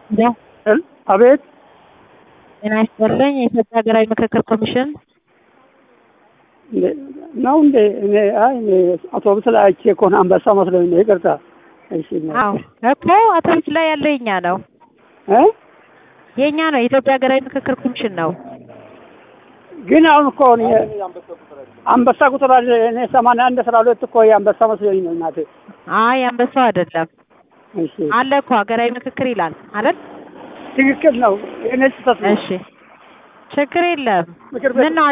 አቤት ጤና ይስጥልኝ። የኢትዮጵያ ሀገራዊ ምክክር ኮሚሽን ነው እንዴ? እኔ አይ እኔ አውቶቡስ ላይ አይቼ እኮ ነው አንበሳ መስሎኝ ነው። ይቅርታ። እሺ አዎ እኮ አውቶቡስ ላይ ያለው የኛ ነው እ የኛ ነው። የኢትዮጵያ ሀገራዊ ምክክር ኮሚሽን ነው። ግን አሁን እኮ እኔ አንበሳ ቁጥር አለ እኔ ሰማንያ አንድ አስራ ሁለት እኮ የአንበሳ መስሎኝ ነው እናቴ። አይ አንበሳው አይደለም እሺ አለ እኮ ሀገራዊ ምክክር ይላል አይደል? ትክክል ነው። እኔ ስህተት ነው። እሺ ችግር የለም። ምክር ቤት ምን ነው